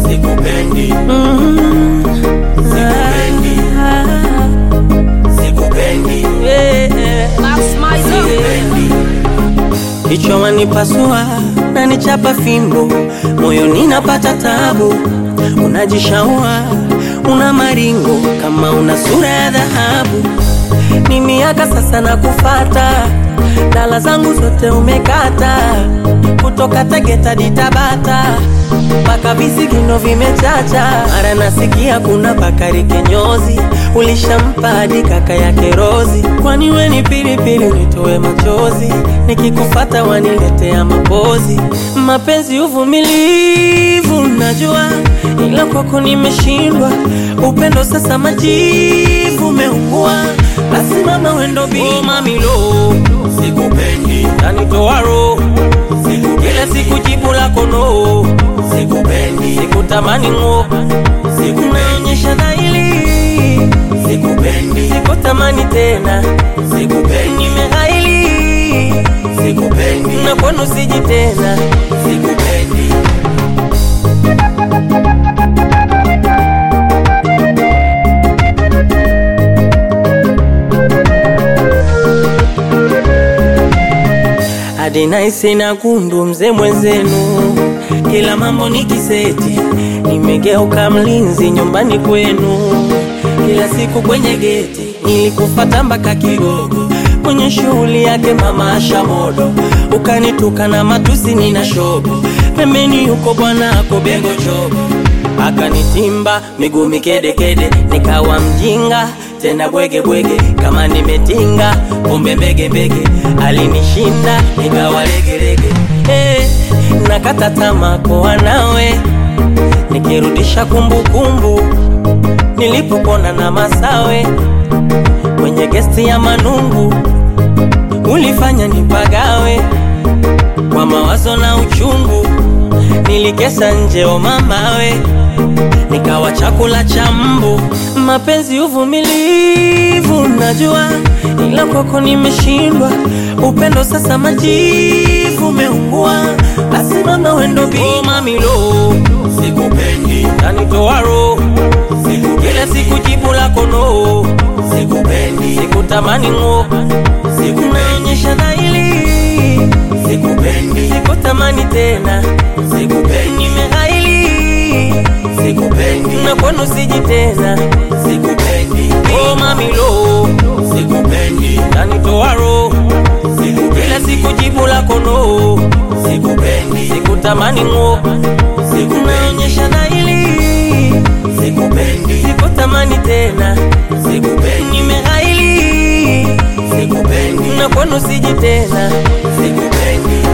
sikupendi, Mm. Sikupendi. Ah, sikupendi, yeah. sikupendi. Kichwa wanipasua na nichapa fimbo, moyoni napata tabu. Unajishaua una maringo kama una sura ya dhahabu. Ni miaka sasa na kufata, dala zangu zote umekata, kutoka Tegeta hadi Tabata mpaka visigino vimechacha. Mara nasikia kuna Bakari Kinyozi, ulishampa hadi kaka yake Rozi. Kwani we ni pilipili unitoe machozi, nikikufata waniletea mapozi. Mapenzi uvumilivu najua, ila kwako nimeshindwa. Upendo sasa majivu umeungua, basi mama wendo bima mamilo Sikupendi, tanitoa roho kila siku jibu lako no, sikupendi, sikutamani ng'o, sikunaonyesha dhahiri, sikupendi, sikutamani tena, sikupendi, nimeghaili sikupendi, na kwenu siji tena. sikupendi. hadi naisi na gundu mzee mwenzenu, kila mambo ni kiseti, nimegeuka mlinzi nyumbani kwenu, kila siku kwenye geti nilikufata mpaka Kigogo, kwenye shughuli yake mama Asha Modo, ukanituka na matusi nina shobo, pembeni yuko bwana ako Bego Chobo akanitimba miguu mikedekede, nikawa mjinga tena bwege bwege, kama nimetinga pombe mbege mbege, alinishinda nikawa legelege. Eh, nakata tamaa kuwa nawe, nikirudisha kumbukumbu nilipopona na Masawe kwenye gesti ya Manungu, ulifanya nipagawe kwa mawazo na uchungu, nilikesa nje o mamawe, nikawa chakula cha mbu. Mapenzi uvumilivu najua, ila kwako nimeshindwa. Upendo sasa majivu umeungua, basi mama wendo bima milo Sikupendi, tanitoa roho kila siku jibu lako no, sikupendi, sikutamani ng'o, sikunaonyesha dhahiri, sikupendi, sikutamani tena, sikupendi, nimeghaili sikupendi, na kwenu siji tena. sikupendi, Oh mamilo sikupendi, tanitoa roho kila siku jibu lako no, sikupendi, sikutamani ng'o, sikunaonyesha dhahiri, sikupendi, sikutamani tena, sikupendi, nimeghaili sikupendi, na kwenu siji tena. sikupendi.